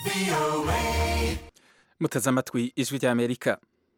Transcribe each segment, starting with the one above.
muteze amatwi ijwi ry'amerika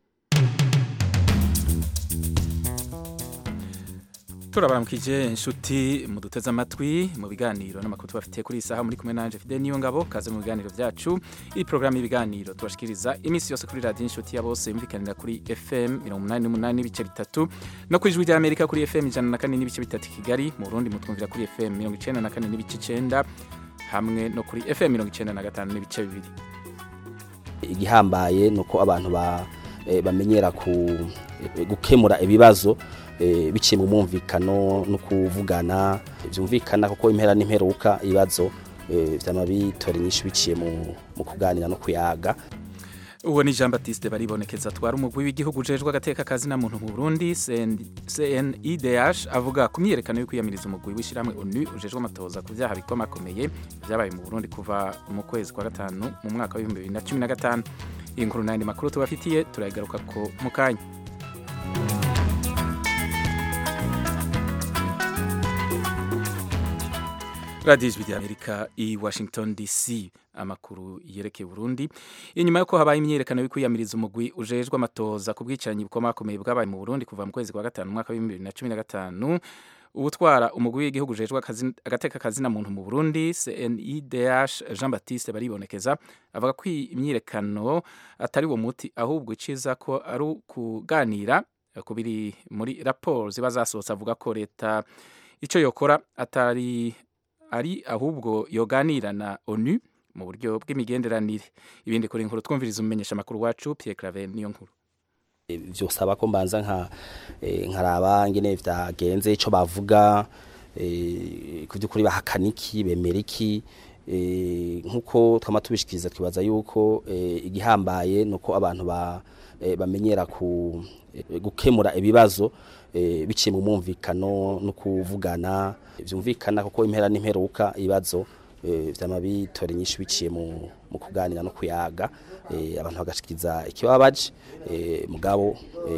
turabaramukije inshuti muduteze amatwi mu biganiro n'amakuru tubafitiye kuri iyi saha muri kumwe nanje Fidel niyo ngabo kaze mu biganiro byacu iyi porogaramu y'ibiganiro tubashikiriza iminsi yose kuri radiyo inshuti ya bose yumvikanira kuri FM mirongo umunani n'umunani n'ibice bitatu no ku ijwi ry'Amerika kuri FM ijana na kane n'ibice bitatu i Kigali mu Burundi mutwumvira kuri FM mirongo icenda na kane n'ibice icenda hamwe no kuri FM mirongo icenda na gatanu n'ibice bibiri igihambaye nuko abantu ba eh, bamenyera ku eh, gukemura ibibazo eh, biciye mu mwumvikano no kuvugana vyumvikana kuko impera n'imperuka ibibazo eh, vyama bitora inyishu biciye mu, mu kuganira no kuyaga uwo ni Jean Baptiste baribonekeza atwara umugwi w'igihugu ujejwe agateka kazi na muntu mu Burundi CNIDH avuga ku myiyerekano yo kwiyamiriza umugwi w'ishiramwe ONU ujejwe amatoza ku vyaha bikomakomeye vyabaye mu Burundi kuva mu kwezi kwa gatanu mu mwaka wa 2015 iyi nkuru n'andi makuru tubafitiye turayigaruka ko mu kanya radiyo ijwi ry'amerika i washington dc amakuru yerekeye burundi inyuma y'uko habaye imyiyerekano yo kwiyamiriza umugwi ujejwe amatoza ku bwicanyi bukomakomeye bwabaye mu burundi kuva mu kwezi kwa gatanu mu mwaka w'ibihumbi bibiri na cumi na gatanu uwutwara umugwi w'igihugu ujejwe agateka kazina muntu mu burundi cnidh jean baptiste baribonekeza avuga ko imyiyerekano atari uwo muti ahubwo iciza ko ari ukuganira ku biri muri raporo ziba zasohotse avuga ko leta icyo yokora atari ari ahubwo yoganira na onu mu buryo bw'imigenderanire ibindi kuri inkuru twumviriza umumenyesha makuru wacu Pierre Claver niyo nkuru vyosaba ko mbanza nka nkaraba ngene vyagenze ico bavuga ku by'ukuri bahakana iki bemera iki nk'uko twama tubishikiriza twibaza yuko igihambaye nuko abantu bamenyera ku gukemura ibibazo biciye mu mwumvikano no kuvugana vyumvikana kuko impera n'imperuka ibibazo vyama bitora inyishu biciye mu kuganira no kuyaga abantu bagashikiriza ikibabaje mugabo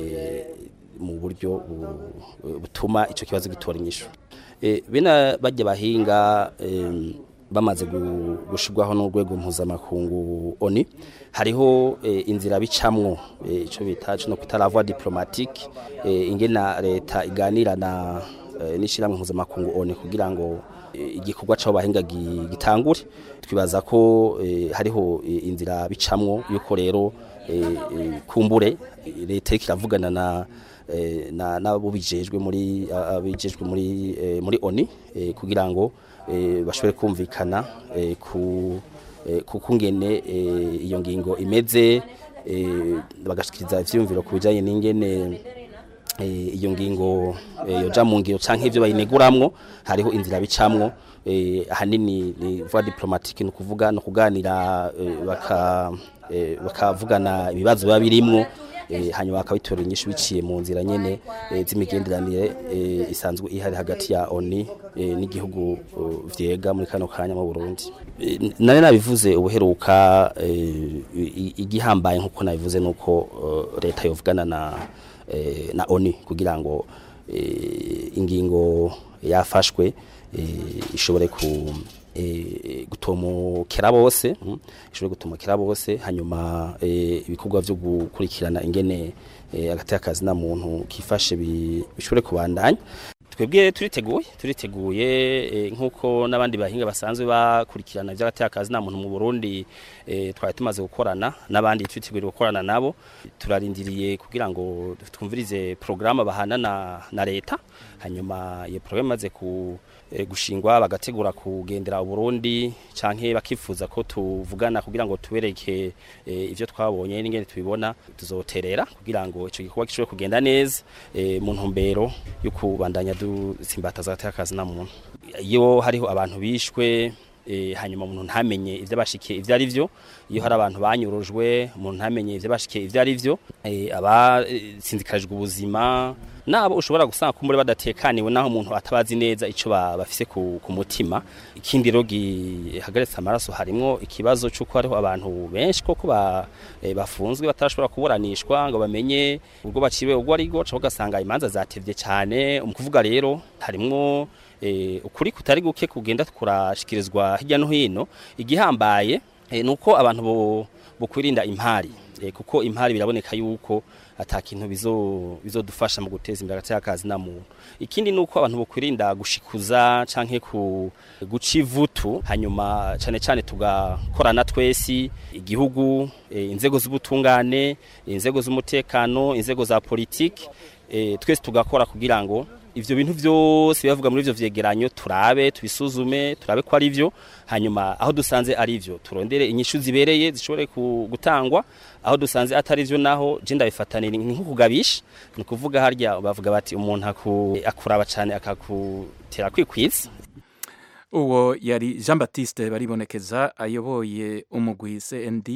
mu buryo butuma ico kibazo gitora inyishu bena bajya bahinga bamaze gushirwaho n'urwego mpuzamakungu oni hariho inzira bicamwo ico bita no kutaravwa diplomatique ingena leta iganira na n'ishiramwe mpuzamakungu oni kugira ngo igikorwa c'abo bahinga gitangure twibaza ko hariho inzira bicamwo yuko rero kumbure leta ikiravugana na na nabo bijejwe muri abijejwe muri muri oni kugira ngo bashobore kumvikana ku kukungene iyo ngingo imeze bagashikiriza ivyumviro ku bijanye n'ingene iyo ngingo yoja mu ngiro canke ivyo bayineguramwo hariho inzira bicamwo ahanini ni voie diplomatique no kuvuga no kuganira baka bakavugana ibibazo biba birimwo hanyuma bakabitora inyishu biciye mu nzira nyene z'imigenderanire isanzwe ihari hagati ya ONU n'igihugu vyega muri kano kanya mu Burundi nane nabivuze ubuheruka igihambaye nkuko nabivuze nuko leta yovugana na na ONU kugira ngo ingingo yafashwe ishobore ku gutomokera bose ishobore gutomokera bose hanyuma ibikorwa byo gukurikirana ingene agateka kazi na muntu kifashe bishobore kubandanya twebwe turiteguye turiteguye nk'uko n'abandi bahinga basanzwe bakurikirana iby'agateka kazi na muntu mu Burundi twari tumaze gukorana n'abandi twiteguye gukorana nabo turarindiriye kugira ngo twumvirize porogaramu bahana na leta hanyuma iyo porogaramu imaze ku gushingwa bagategura kugendera Burundi canke bakifuza ko tuvugana kugira ngo tubereke ivyo twabonye n'ingene tubibona tuzoterera kugira ngo ico gikorwa gishobore kugenda neza mu ntumbero yo kubandanya dusimbataza agatakazi na muntu iyo hariho abantu bishwe hanyuma umuntu ntamenye ivyo bashikiye ivyo ari vyo iyo hari abantu banyurujwe umuntu ntamenye ivyo bashikiye ivyo ari vyo abasinzikarijwe ubuzima nabo ushobora gusanga kumbure badatekaniwe naho umuntu atabazi neza ico bafise ku, ku mutima ikindi rero gihagaritse amaraso harimwo ikibazo c'uko hariho abantu benshi koko ba, e, bafunzwe batarashobora kuburanishwa ngo bamenye ubwo baciwe ubwo ari go ugasanga imanza zatevye cyane mu kuvuga rero harimwo e, ukuri kutari guke kugenda kurashikirizwa hirya no hino igihambaye e, nuko abantu bo bokwirinda impari e, kuko impari biraboneka yuko ata kintu bizo bizodufasha mu guteza imbere agateka kazi na muntu ikindi nuko abantu bokwirinda gushikuza canke ku guca ivutu hanyuma cane cane tugakorana twesi igihugu e, inzego z'ubutungane inzego z'umutekano inzego za politiki e, twese tugakora kugira ngo ivyo bintu vyose bivuga muri ivyo vyegeranyo turabe tubisuzume turabe ko ari vyo hanyuma aho dusanze ari vyo turondere inyishu zibereye zishobore gutangwa aho dusanze atari vyo naho je ndabifatanira nko kugabisha ni kuvuga harya bavuga bati umuntu aku, akuraba cane akakutera kwikwiza uwo yari Jean Baptiste baribonekeza ayoboye umugwi CND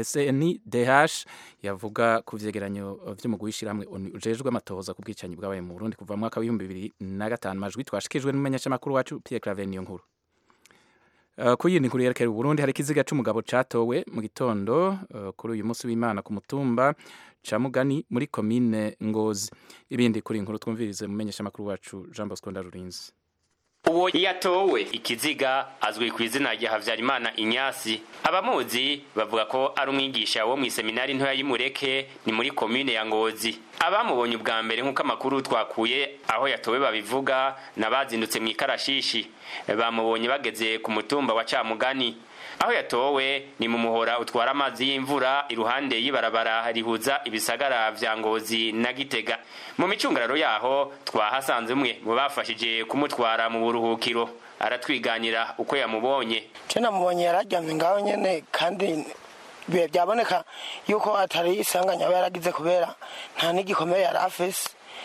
SNDH yavuga ku vyegeranyo vy'umugwi w'ishiramwe ujejwe amatohoza ku bwicanyi bwabaye mu Burundi kuva mu mwaka w'ibihumbi bibiri na gatanu majwi twashikijwe n'umumenyeshamakuru wacu Pierre Claver niyo nkuru Uh, ku yindi nkuru yerekera Burundi hari ikiziga c'umugabo catowe mu gitondo uh, kuri uyu munsi w'Imana ku mutumba ca Mugani muri komine Ngozi ibindi kuri inkuru twumvirize mumenyeshamakuru wacu Jean Bosco Ndarurinzi uwo yatowe ikiziga azwi ku izina rya Havyarimana Inyasi abamuzi bavuga ko ari umwigisha wo mw'iseminari ntoya y'Imureke ni muri komine ya Ngozi abamubonye ubwa mbere nk'uko amakuru twakuye aho yatowe babivuga n'abazindutse mu ikarashishi bamubonye bageze ku mutumba wa Camugani aho yatowe ni mu muhora utwara amazi y'imvura iruhande y'ibarabara rihuza ibisagara vya Ngozi na Gitega mu micungararo yaho twahasanze umwe mu bafashije kumutwara mu buruhukiro aratwiganira uko yamubonye je namubonye yararyamye ngaho nyene kandi bihe byaboneka yuko atari isanganya aba yaragize kubera nta n'igikomere yari afise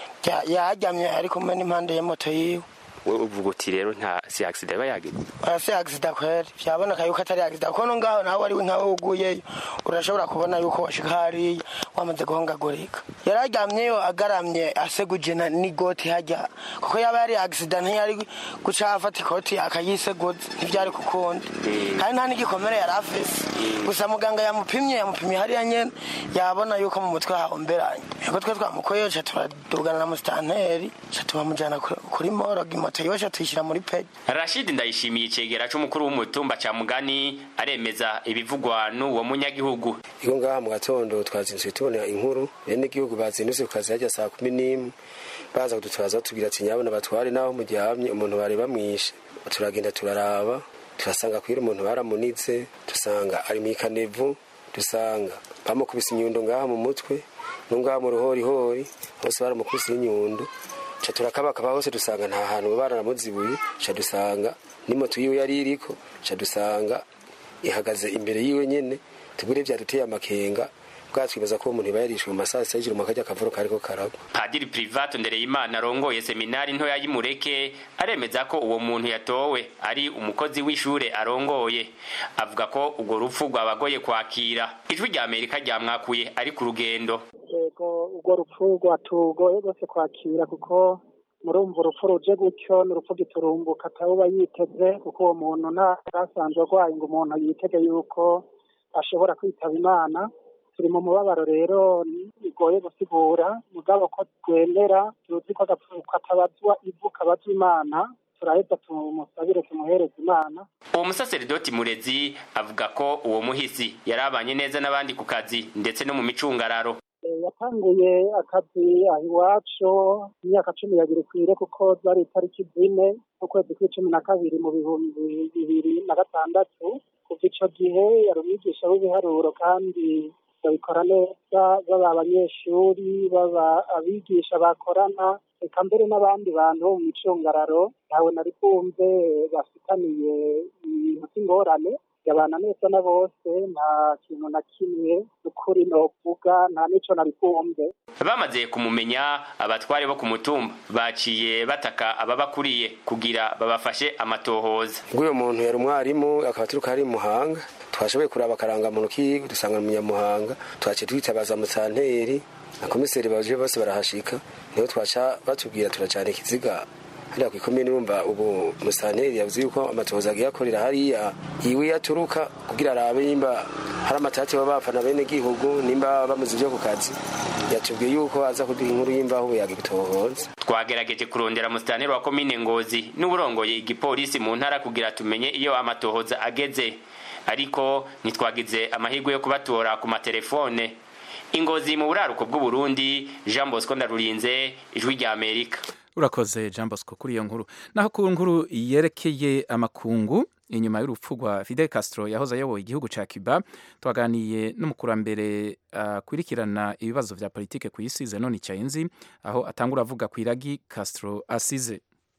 yaryamye ari kumwe n'impande y'imoto yiwe wowe uvuga uti rero nta si accident yaba yagize si accident kweri byaboneka yuko atari accident kuko no ngaho nawe ari we nkawe uguyeyo urashobora kubona yuko washika hariya wamaze guhongagurika yararyamyeyo agaramye aseguje n'igoti hajya kuko yaba yari accident ntiyari guca afata ikoti akayiseguza ntibyari kukundi kandi nta n'igikomere yari afise gusa muganga yamupimye yamupimye hariya nyene yabona yuko mu mutwe hahomberanye yego twe twamukoyeyo ca turadugana na musitanteri ca tubamujana kuri morogi moto yiwe tuyishyira muri peji rashidi ndayishimiye icegera c'umukuru w'umutumba ca mugani aremeza ibivugwa n'uwo munyagihugu iko ngaha mu gatondo twazinduye tubona inkuru bene igihugu bazindutse ku kazi hajya saa kumi n'imwe baza kudutabaza batubwira ati nyabona batware naho muryamye umuntu bari bamwishe turagenda turaraba turasanga kwira umuntu baramunitse dusanga ari mu ikanevu dusanga bamukubise inyundo ngaha mu mutwe no ngaha mu ruhorihori hose baramukubise n'inyundo ca turakabakaba hose dusanga nta hantu bararamuzibuye ca dusanga n'imoto yiwe yari iriko ca dusanga ihagaze imbere yiwe nyene tubure vyaduteye amakenga bwatwibaza ko umuntu yarishwe mu masaha sita y'ijoro makajya akavuro kariko karagwa padiri privato ndereyimana arongoye seminari ntoya y'imureke aremeza ko uwo muntu yatowe ari umukozi w'ishure arongoye avuga ko urwo rupfu rwabagoye kwakira ijwi rya amerika ryamwakuye ari ku rugendo yego urwo rupfu rwatugoye rwose kwakira kuko murumva urupfu ruje gutyo ni urupfu giturumbuka atawuba yiteze kuko uwo muntu ntasanzwe arwaye ngo umuntu yitege yuko ashobora kwitaba imana turi mu mubabaro rero bigoye gusigura mugabo ko twemera tuzi ko agapfu katabazwa ivu kabazwa imana turaheza tumusabire tumuhereze imana uwo musaseridoti murezi avuga ko uwo muhisi yari abanye neza n'abandi ku kazi ndetse no mu micungararo yatanguye akazi aho iwacu imyaka cumi yabiri kwire kuko zari itariki zine ukwezi kw'icumi na kabiri mu bihumbi bibiri na gatandatu kuva ico gihe yari umwigisha w'ibiharuro kandi babikora neza baba abanyeshuri baba abigisha bakorana reka mbere n'abandi bantu bo mu micungararo ntawe nari bwumve bafitaniye ibintu by'ingorane yabana neza na bose nta kintu na kimwe ukuri novuga nta n'ico nari bwumve bamaze kumumenya abatware bo ku mutumba baciye bataka ababakuriye kugira babafashe amatohoza ubwo uyo muntu yari umwarimu akaba turuka ari muhanga twashoboye kuraba akarangamuntu kiwe dusanga umunyamuhanga twaciye twitabaza musanteri na komiseri baje bose barahashika niho twaca batubwira turacana ikiziga hariya ku ikomine urumva ubu musanteri yavuze yuko amatohoza agiye akorera hariya iwe yaturuka kugira arabe nimba hari amatati baba bafana bene gihugu nimba bamuze ibyo ku kazi yatubwiye yuko aza kuduha inkuru y'imbaho ubu yagitohoza twagerageje kurondera musitanteri wa komine ngozi n'uburongoye igipolisi mu ntara kugira tumenye iyo amatohoza ageze ariko ntitwagize amahirwe yo kubatora ku matelefone ingozi mu buraruko bw'uburundi jean bosco ndarurinze ijwi rya amerika urakoze jean bosco kuri iyo nkuru naho ku nkuru yerekeye amakungu inyuma y'urupfu rwa fidel castro yahoze ayoboye igihugu cya cuba twaganiye n'umukurambere akurikirana ibibazo vya politike ku isi zenoni cyayenzi aho atangura avuga ku iragi castro asize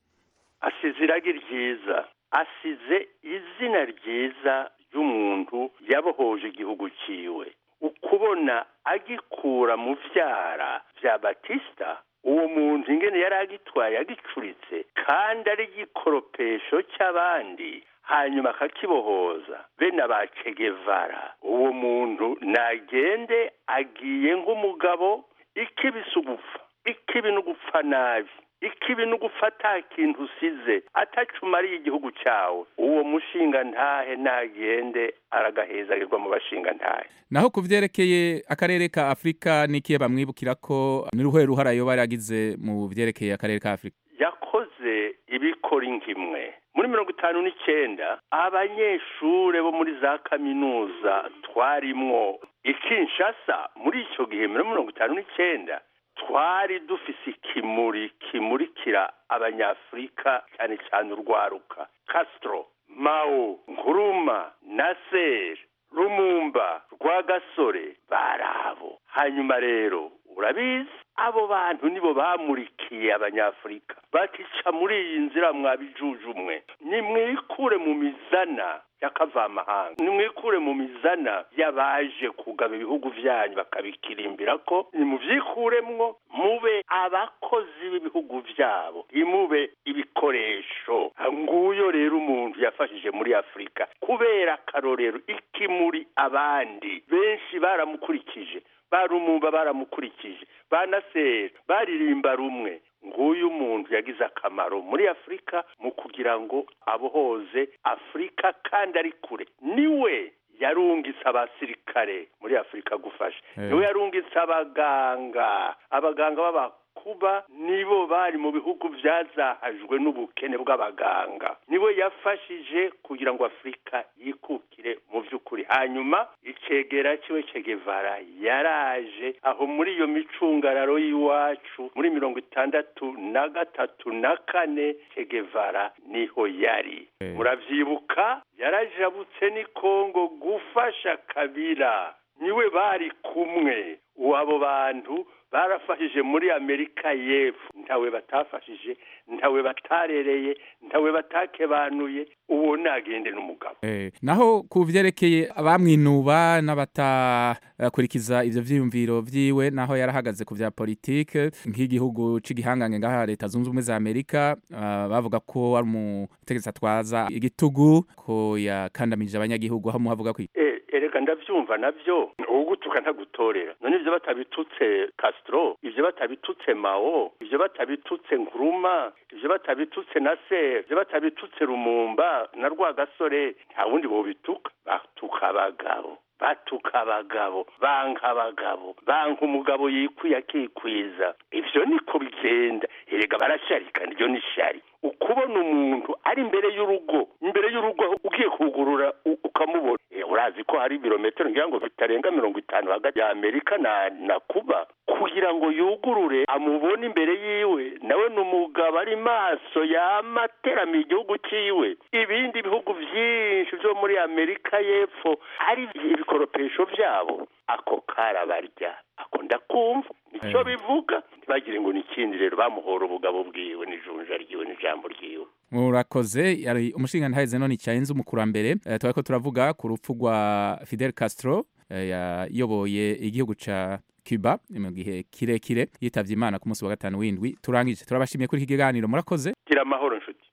asize iragi ryiza asize izina ryiza ry'umuntu yabohoje igihugu ciwe ukubona agikura mu vyara vya batista uwo muntu ingene yari agitwaye agicuritse kandi ari igikoropesho cy'abandi hanyuma akakibohoza bene aba Guevara uwo muntu nagende agiye nk'umugabo ikibi si ugupfa ikibi ni ugupfa nabi ikibi ni ugupfa ata kintu usize atacumariye igihugu cyawe uwo mushinga ntahe nagende aragahezarirwa mu bashinga ntahe naho ku vyerekeye akarere ka afurika n'ikiye bamwibukira ko n'uruhare ruhara yoba yaragize mu vyerekeye akarere ka afurika yakoze ibikora inkimwe muri mirongo itanu n'icyenda abanyeshure bo muri za kaminuza twarimwo ikinshasa muri icyo gihe muri mirongo itanu n'icyenda twari dufise ikimuri kimurikira abanyafurika cyane cyane urwaruka castro mao nkuruma nasser rumumba rwagasore barabo hanyuma rero urabizi abo bantu nibo bamurikiye abanyafurika batica muri iyi nzira mwabijujumwe nimwikure mu mizana y'akavamahanga nimwikure mu mizana y'abaje kugaba ibihugu byanyu bakabikirimbira ko nimuvyikuremwo mube abakozi b'ibihugu vyabo ntimube ibikoresho nguyo rero umuntu yafashije muri afurika kubera akarorero ikimuri abandi benshi baramukurikije barumumba baramukurikije banasera baririmba rumwe nguyu muntu yagize akamaro muri afurika mu kugira ngo abohoze afurika kandi ari kure niwe yarungitse abasirikare muri afurika gufasha niwe yarungitse abaganga abaganga b'abakuba nibo bari mu bihugu byazahajwe n'ubukene bw'abaganga niwe yafashije kugira ngo afurika yikukire mu by'ukuri hanyuma icegera kiwe cegevara yaraje aho muri iyo micungararo y'iwacu muri mirongo itandatu na gatatu na kane cegevara niho yari murabyibuka yarajabutse ni kongo gufasha kabira niwe bari kumwe abo bantu barafashije muri amerika y'epfo ntawe batafashije ntawe batarereye ntawe batakebanuye uwo nagende n'umugabo naho ku vyerekeye abamwinuba n'abatakurikiza ivyo vyiyumviro vyiwe naho yarahagaze ku vya politike nk'igihugu c'igihangange ngaha leta zunze ubumwe za amerika bavuga ko ari umutegetsi atwaza igitugu ko yakandamije abanyagihugu aho muhavuga ko erega ndavyumva navyo ugutuka ntagutorera none ivyo batabitutse Castro ivyo batabitutse Mao ivyo batabitutse Nkuruma ivyo batabitutse Nasser ivyo batabitutse Rumumba na Rwagasore nta wundi bobituka batuka abagabo batuka abagabo banka abagabo banka umugabo yikwiye akikwiza ivyo niko bigenda erega barasharika niryo ni shari ukubona umuntu ari imbere y'urugo imbere y'urugo ugiye kugurura ukamubona urazi ko hari ibirometero ngira ngo bitarenga mirongo itanu hagati ya amerika na na kuba kugira ngo yugurure amubone imbere yiwe nawe ni umugabo ari maso yamateramiye igihugu ciwe ibindi bihugu vyinshi vyo muri amerika y'epfo hari ibikoropesho vyabo ako karabarya ako ndakumva nicyo bivuga ntibagire ngo n'ikindi rero bamuhora ubugabo bwiwe n'ijunja ryiwe n'ijambo ryiwe murakoze yari umushinga ntaheze none cyayenze umukurambere uh, twari ko turavuga ku rupfu rwa Fidel Castro uh, yayoboye igihugu ca Cuba mu gihe kirekire yitavye Imana ku munsi wa gatanu w'indwi turangije turabashimiye kuri iki kiganiro murakoze gira amahoro nshuti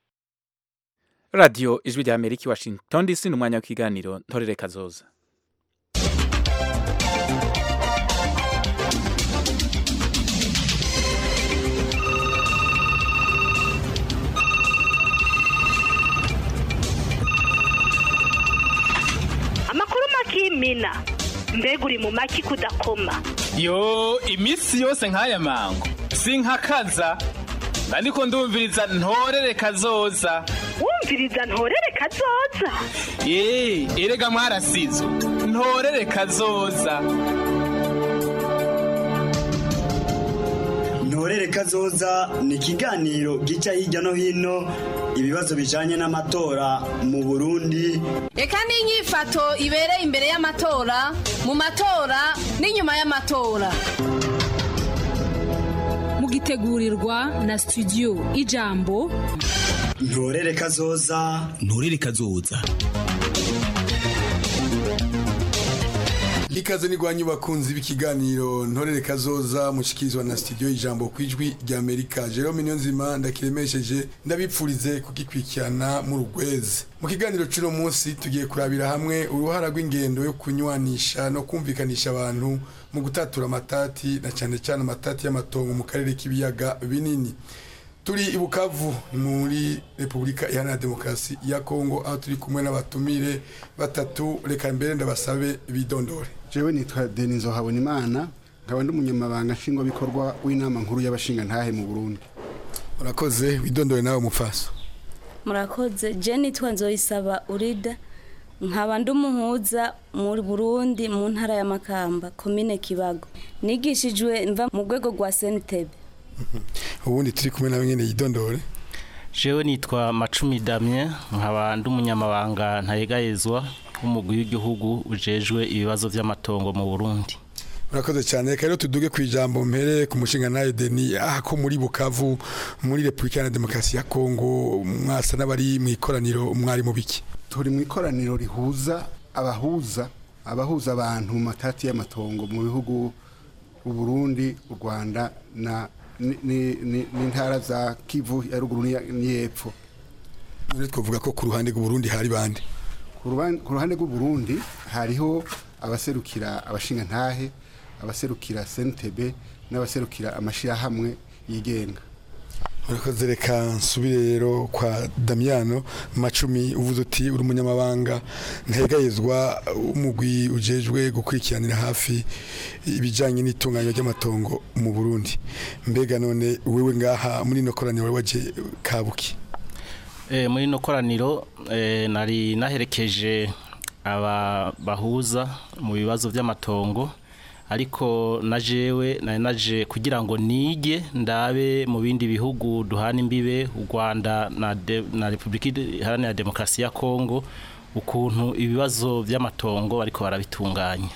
radio ijwi rya Amerika Washington DC ni umwanya w'ikiganiro ntorere kazoza kwimina mbega uri mu maki kudakoma yo iminsi yose nk'aya mango sinkakaza ndiko ndumviriza ntorere kazoza wumviriza ntorere kazoza ye erega mwarasizo ntorere kazoza ntorere kazoza ni ikiganiro gica hirya no hino ibibazo bijanye n'amatora mu burundi reka n'inyifato ibereye imbere y'amatora mu matora n'inyuma y'amatora mugitegurirwa na studio ijambo ntorere kazoza ntorere kazoza ikaze nigwanyu bakunzi b'ikiganiro ntorere kazoza mushikirizwa na studio ijambo kwijwi rya Amerika Jerome Niyonzima ndakiremesheje ndabipfurize kugikwikirana mu rugweze mu kiganiro cy'uno munsi tugiye kurabira hamwe uruhara rw'ingendo yo kunywanisha no kumvikanisha abantu mu gutatura amatati na cyane cyane amatati y'amatongo mu karere k'ibiyaga binini turi i Bukavu muri Repubulika Iharanira Demokarasi ya Kongo aho turi kumwe n'abatumire batatu reka mbere ndabasabe bidondore jewe nitwa Denizo Habonimana nkaba ndi umunyamabanga nshingwabikorwa w'inama nkuru y'abashinga ntahe mu Burundi urakoze widondore nawe mufaso murakoze je nitwa Nzoyisaba Urida nkaba ndi umuhuza muri Burundi mu ntara ya Makamba komine Kibago nigishijwe mva mu rwego rwa Senitebe ubundi turi kumwe nawe nyene yidondore jewe nitwa Macumi Damien nkaba ndi umunyamabanga ntayegayezwa w'umugwi w'igihugu ujejwe ibibazo vy'amatongo mu Burundi urakoze cyane reka rero tuduge ku ijambo mpere ku mushinga nawe Deni aha ko muri Bukavu muri Repubulika ya Demokarasi ya Kongo mwasa n'abari mu ikoraniro mwari mu biki turi mu ikoraniro rihuza abahuza abahuza abantu mu matati y'amatongo mu bihugu u Burundi u Rwanda na n'intara za kivu ya ruguru n'iyepfo none twavuga ko ku ruhande rw'uburundi hari bande ku ruhande rw'uburundi hariho abaserukira abashinga ntahe abaserukira sentebe n'abaserukira amashyirahamwe yigenga urakoze reka nsubire rero kwa damiyano macumi uvuze uti uri umunyamabanga ntegayezwa umugwi ujejwe gukurikiranira hafi ibijyanye n'itunganywa ry'amatongo mu burundi mbega none wewe ngaha muri ino koraniro waje kabuki muri ino koraniro nari naherekeje aba bahuza mu bibazo by'amatongo ariko na jewe nari naje kugira ngo nige ndabe mu bindi bihugu duhana imbibe u Rwanda na, na Republika Iharanira Demokarasi ya Kongo ukuntu ibibazo by'amatongo bariko barabitunganya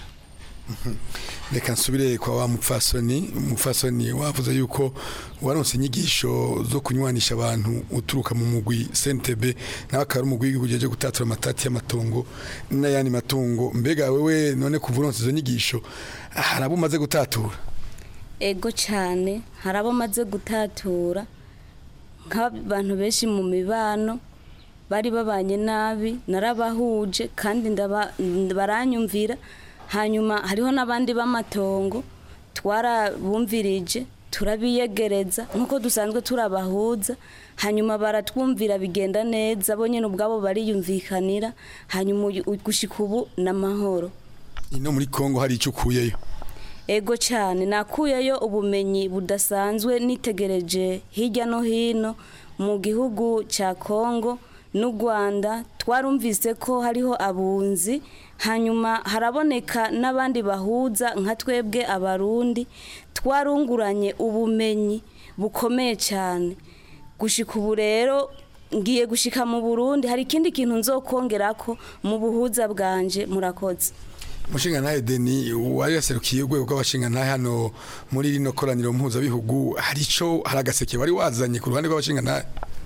reka nsubire kwa wa mupfasoni umupfasoni wavuze yuko waronse inyigisho zo kunywanisha abantu uturuka mu mugwi CNTB nawe akaba ari umugwi w'igihugu ujejwe gutatura amatati y'amatongo n'ayandi matungo mbega wewe none kuva uronse izo nyigisho hari abo umaze gutatura ego cyane hari abo maze gutatura nk'abantu benshi mu mibano bari babanye nabi narabahuje kandi baranyumvira hanyuma hariho n'abandi b'amatongo twarabumvirije turabiyegereza nk'uko dusanzwe turabahuza hanyuma baratwumvira bigenda neza bo nyine ubwabo bariyumvikanira hanyuma gushyika ubu ni amahoro ino muri congo hari icyo ukuyeyo ego cyane nakuyeyo ubumenyi budasanzwe nitegereje hirya no hino mu gihugu cya congo n'u rwanda twarumvise ko hariho abunzi hanyuma haraboneka n'abandi bahuza nka twebwe abarundi twarunguranye ubumenyi bukomeye cyane gushyika ubu rero ngiye gushyika mu burundi hari ikindi kintu nzokongera ko mu buhuza bwanje murakoze umushinga ntahe deni wari yaserukiye urwego rw'abashinga ntahe hano muri rino koraniro mpuzabihugu hari icyo hari agaseke wari wazanye ku ruhande rw'abashinga ntahe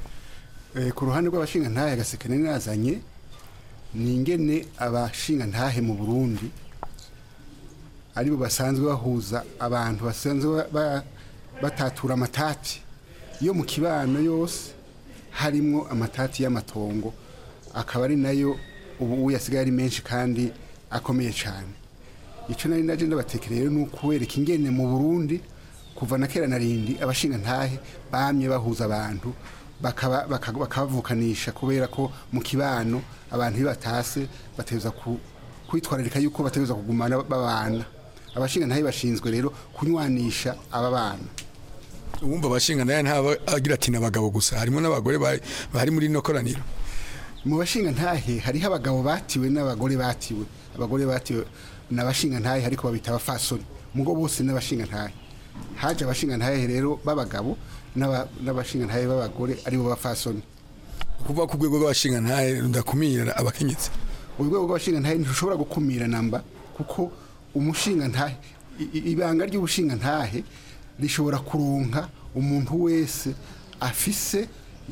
ku ruhande rw'abashinga ntahe agaseke nari nazanye ni ingene abashinga ntahe mu burundi aribo basanzwe bahuza abantu basanzwe batatura amatati yo mu kibano yose harimo amatati y'amatongo akaba ari nayo ubu yasigaye ari menshi kandi akomeye cyane icyo nari naje ndabatekereye ni ukubereka ingene mu burundi kuva na kera na rindi abashinga ntahe bamye bahuza abantu bakabavukanisha kubera ko mu kibano abantu iyo batase bateza kwitwararika yuko bategereza kugumana babana abashinga ntahe bashinzwe rero kunywanisha aba bana uwumva abashinga naye ntaba agira ati n'abagabo gusa harimo n'abagore bari bari muri ino koraniro mu bashinga ntahe hariho abagabo batiwe n'abagore batiwe abagore batiwe n'abashinga ntahe ariko babita abafasoni mugo bose n'abashinga ntahe haje abashinga ntahe rero b'abagabo n'aba- n'abashinga ntahe b'abagore aribo bafasoni kuvuga ku rwego rw'abashinga ntahe rudakumira abakenyezi urwego rw'abashinga ntahe ntirushobora gukumira namba kuko umushinga ntahe i- i- ibanga ry'ubushinga ntahe rishobora kuronka umuntu wese afise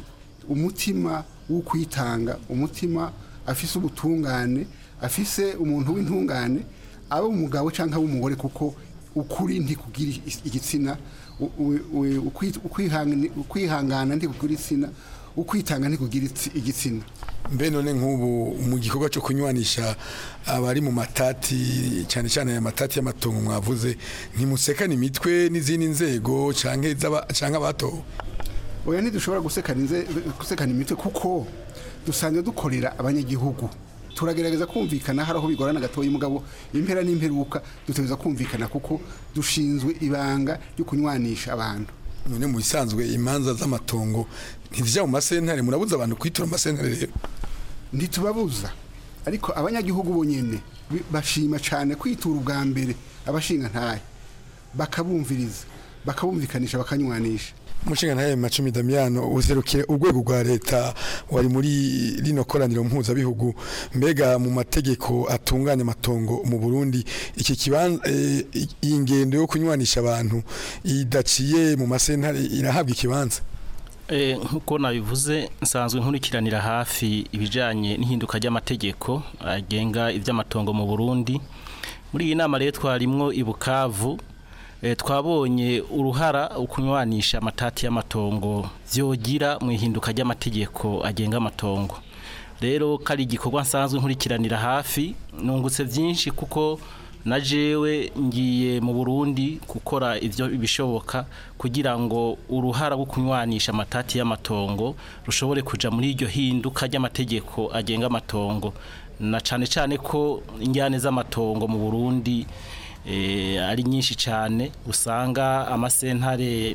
umutima wo kwitanga umutima afise ubutungane afise umuntu w'intungane aba umugabo cyangwa ab'umugore kuko ukuri ntikugira is- igitsina u- u- u- ukwi- ukwihangana- ukwihangana ntikugira igitsina ukwitanga ntikugira itsi- igitsina mbe none nk'ubu mu gikorwa cyo kunywanisha abari mu matati cyane cyane aya matati y'amatongo mwavuze ntimusekane imitwe n'izindi nzego canke z'aba- canke abatowe oya ntidushobora gusekana inze- gusekana imitwe kuko dusanzwe dukorera abanyagihugu turagerageza kumvikana hari aho bigorana gatoya umugabo impera n'imperuka dutegereza kumvikana kuko dushinzwe ibanga ryo kunywanisha abantu none mu bisanzwe imanza z'amatongo ntizija mu masentare murabuza abantu kwitura mu masentare rero ntitubabuza ariko abanyagihugu bonyene bi- bashima cyane kwitura ubwa mbere abashinga ntahe bakabumviriza bakabumvikanisha bakanywanisha umushinga ntahe macumi damiyano userukire urwego rwa leta wari muri rino koraniro mpuzabihugu mbega mu mategeko atunganya amatongo mu burundi iki kibanza eh, iyi ngendo yo kunywanisha abantu idaciye mu masentare irahabwa ikibanza Eh, nk'uko nabivuze nsanzwe nkurikiranira hafi ibijyanye n'ihinduka ry'amategeko agenga iby'amatongo mu burundi muri iyi nama rero twarimwo i bukavu eh, twabonye uruhara ukunywanisha amatati y'amatongo byogira mu ihinduka ry'amategeko agenga amatongo rero kari igikorwa nsanzwe nkurikiranira hafi nungutse byinshi kuko na jewe ngiye mu Burundi gukora ivyo bishoboka kugira ngo uruhara rwo kunywanisha amatati y'amatongo rushobore kuja muri iryo hinduka ry'amategeko agenga amatongo na cane cane ko injyane z'amatongo mu Burundi eh, ari nyinshi cyane usanga amasentare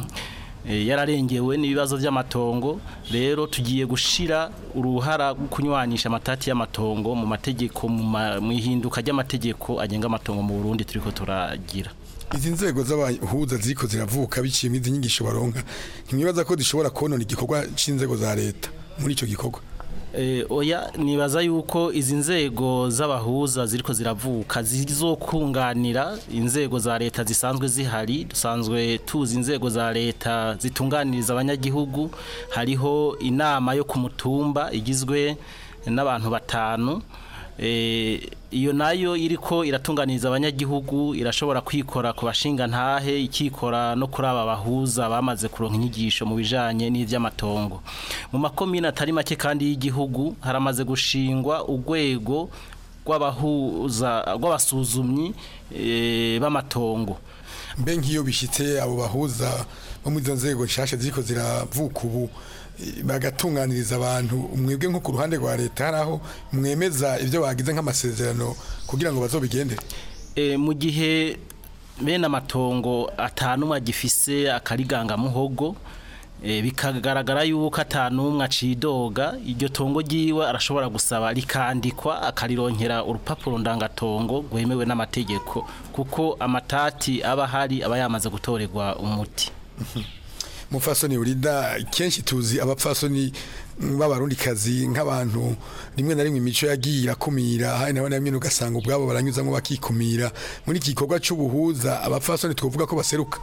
eh, yararengewe n'ibibazo by'amatongo rero tugiye gushira uruhara rwo kunywanisha amatati y'amatongo mu mategeko mu ma- mu ihinduka ry'amategeko agenga amatongo mu Burundi turiko turagira izi nzego z'abahuza ziriko ziravuka biciye mu izi nyigisho baronka ntimwibaza ko zishobora konona igikorwa c'inzego za leta muri ico gikorwa Eh, oya nibaza yuko izi nzego z'abahuza ziriko ziravuka zizokunganira inzego za leta zisanzwe zihari dusanzwe tuzi inzego za leta zitunganiriza abanyagihugu hariho inama yo ku mutumba igizwe n'abantu batanu Eh, iyo nayo iriko iratunganiriza abanyagihugu irashobora kwikora ku bashinga ntahe ikikora no kuri aba bahuza bamaze kuronka inyigisho mu bijanye n'ivy'amatongo mu makomine atari make kandi y'igihugu haramaze gushingwa urwego rw'abahuza rw'abasuzumyi eh, b'amatongo mbe nk'iyo bishitse abo bahuza bo muri izo nzego nshasha ziriko ziravuka ubu eh, bagatunganiriza abantu mwebwe nko ku ruhande rwa leta hari aho mwemeza ibyo bagize nk'amasezerano kugira ngo bazobigendere e, mu gihe bene amatongo atanumwe agifise akariganga muhogo e, bikagaragara yuko atanumwe acidoga iryo tongo ryiwe arashobora gusaba rikandikwa akarironkera urupapuro ndangatongo rwemewe n'amategeko kuko amatati aba hari aba yamaze gutorerwa umuti mufasoni urida kenshi tuzi abapfasoni b'abarundi kazi nk'abantu rimwe na rimwe imico yagiye irakumira hari na bamwe ugasanga ubwabo baranyuzamo bakikumira muri iki gikorwa cy'ubuhuza abapfasoni twavuga ko baseruka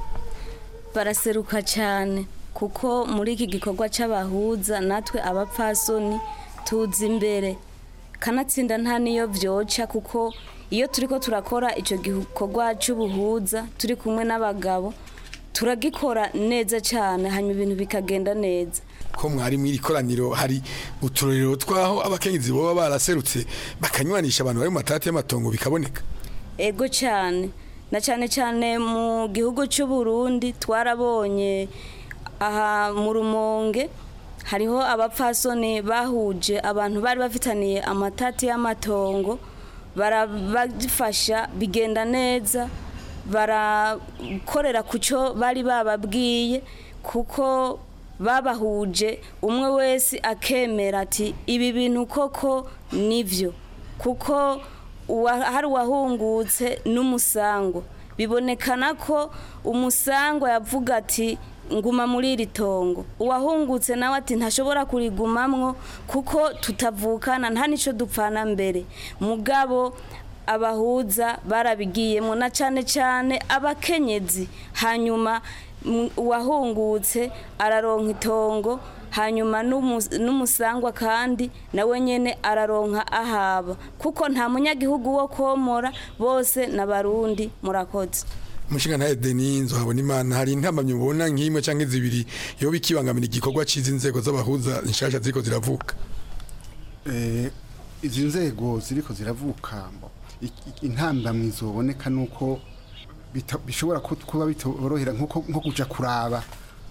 baraseruka cyane kuko muri iki gikorwa cy'abahuza natwe abapfasoni tuzi imbere kanatsinda nta niyo byoca kuko iyo turi ko turakora icyo gikorwa cy'ubuhuza turi kumwe n'abagabo turagikora neza cyane hanyuma ibintu bikagenda neza ko mwari mu iri koraniro hari uturorero twaho abakenyezi baba baraserutse bakanywanisha abantu bari mu matati y'amatongo bikaboneka ego cyane na cyane cyane mu gihugu cy'u Burundi twarabonye aha mu rumonge hariho abapfasoni bahuje abantu bari bafitaniye amatati y'amatongo barabafasha bigenda neza barakorera ku cyo bari bababwiye kuko babahuje umwe wese akemera ati ibi bintu koko nibyo kuko uwa- hari uwahungutse n'umusango bibonekana ko umusango yavuga ati nguma muri iri tongo uwahungutse nawe ati ntashobora kurigumamwo kuko tutavukana nta n'icyo dupfana mbere mugabo abahuza barabigiyemo na cyane cyane abakenyezi hanyuma mm, uwahungutse araronka itongo hanyuma n'umu- n'umusangwa kandi nawe nyene araronka ahaba kuko nta munyagihugu wo komora bose n'abarundi murakoze umushinga ntaye deni nzohabona imana hari intamamyi mubona nk'imwe cyangwa zibiri yoba ikibangamira igikorwa cy'izi nzego z'abahuza nshasha ziriko ziravuka Eh, izi nzego ziriko ziravuka mbo, i- i- intambamyi zoboneka nuko bita- bishobora ku- kuba bitorohera nko nko kuja kuraba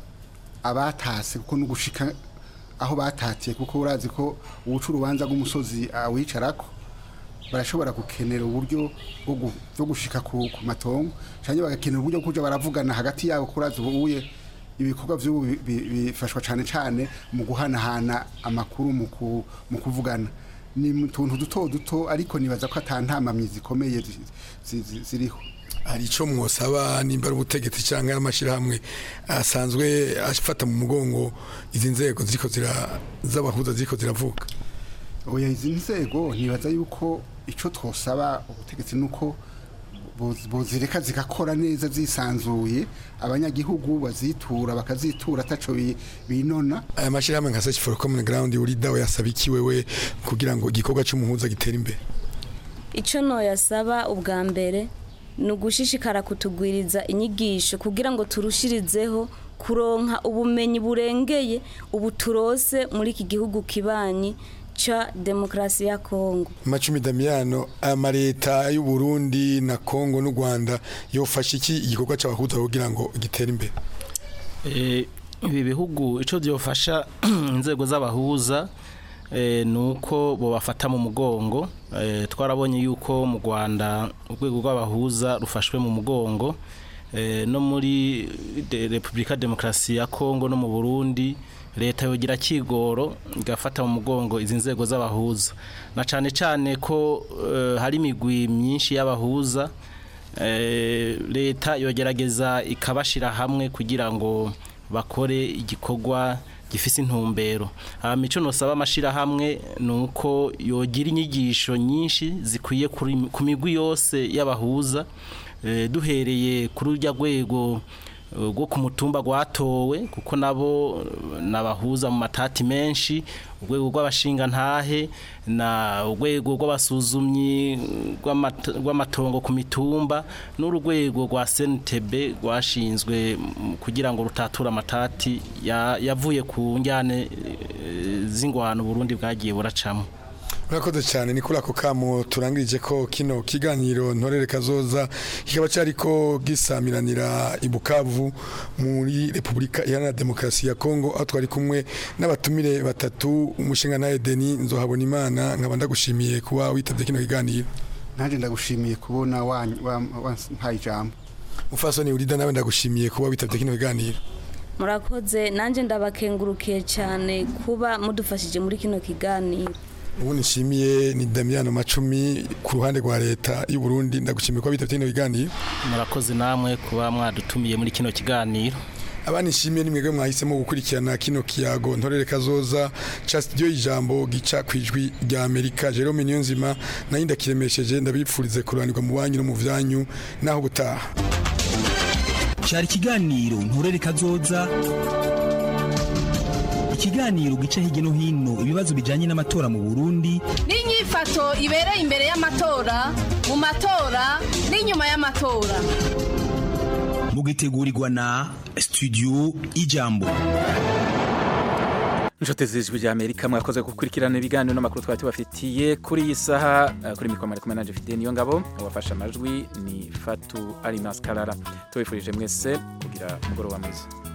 abatase kuko nugushika aho batatiye kuko urazi ko uwuca urubanza rw'umusozi awicarako barashobora gukenera uburyo bwo gu- bwo gushika ku ku matongo cyangwa bagakenera uburyo bwo kuja baravugana hagati yabo kurazi ubuye ibikorwa vy'ubu bi- bi- bifashwa cane cane mu guhanahana amakuru mu ku- mu kuvugana ni mu tuntu duto duto ariko nibaza ko atantamamyi zikomeye zi- zi- zi- ziriho hari icyo mwosaba nimba ari ubutegetsi cyangwa ari amashyirahamwe asanzwe afata mu mugongo izi nzego ziriko zira- z'abahuza ziriko ziravuka oya izi nzego nibaza yuko icyo twosaba ubutegetsi nuko boz- bozireka zigakora neza zisanzuye abanyagihugu bazitura bakazitura ataco bi- binona aya mashyirahamwe nka search for common ground urida we yasaba iki wewe kugira ngo igikorwa cy'umuhuza gitere imbere icyo noyasaba ubwa mbere ni ugushishikara kutugwiriza inyigisho kugira ngo turushirizeho kuronka ubumenyi burengeye ubu turose muri iki gihugu kibanyi ca demokarasi ya kongo macumi damiyano amaleta y'u Burundi na Kongo n'u Rwanda yofasha iki igikorwa cy'abahuza kugira ngo gitere imbere Eh, ibi bihugu icyo byofasha inzego z'abahuza eh, ni uko bobafata mu mugongo Eh, twarabonye yuko mu rwanda urwego rw'abahuza rufashwe mu mugongo Eh, no muri de- repubulika demokarasi ya kongo no mu burundi leta yogira kigoro igafata mu mugongo izi nzego z'abahuza na cyane cyane ko eh, hari imigwi myinshi y'abahuza Eh, leta yogerageza ikabashira hamwe kugira ngo bakore igikorwa gifise intumbero mico nosaba amashirahamwe ni uko yogira inyigisho nyinshi zikwiye kuri- ku migwi yose y'abahuza Eh, duhereye kuri urya rwego eh, rwo ku mutumba rwatowe kuko nabo eh, nabahuza mu matati menshi urwego rw'abashingantahe na urwego rw'abasuzumyi rw'amata- rw'amatongo ku mitumba n'urwego rwa CNTB rwashinzwe mm, kugira ngo rutature amatati ya- yavuye ku njyane eh, z'ingwano Burundi bwagiye buracamo Urakoze cyane ni kuri ako kamo turangirije ko kino kiganiro ntorere kazoza kikaba cyariko gisamiranira i Bukavu muri Republika Iharanira Demokarasi ya Kongo aho twari kumwe n'abatumire batatu umushinga na Edeni nzohabona imana nkaba ndagushimiye kuba witabye kino kiganiro nanjye ndagushimiye kubona wampaye ijambo Mufasoni urida nawe ndagushimiye kuba witabye kino kiganiro murakoze nanjye ndabakengurukiye cyane kuba mudufashije muri kino kiganiro ubu nishimiye ni Damiano Macumi ku ruhande rwa leta y'u Burundi ndagushimiye kuba witabye kino kiganiro murakoze namwe kuba mwadutumiye muri kino kiganiro abanishimiye ni mwebwe mwahisemo gukurikirana kino kiyago ntorere kazoza ca studio ijambo gica kwijwi rya Amerika Jerome Niyonzima nayo ndakiremesheje ndabipfurize kuranirwa mu banyu no mu vyanyu naho gutaha cyari ikiganiro nturere kazoza ikiganiro gica hirya no hino ibibazo bijyanye n'amatora mu burundi n'inyifato ibereye imbere y'amatora mu matora n'inyuma y'amatora mugitegurirwa na studio ijambo inshuti z'ijwi rya amerika mwakoze gukurikirana ibiganiro n'amakuru twari tubafitiye kuri iyi saha eh, kuri mikoro mari kumwe na jefide niyo ngabo uwafashe amajwi ni fatu ari maskarara tubifurije mwese kugira umugoroba mwiza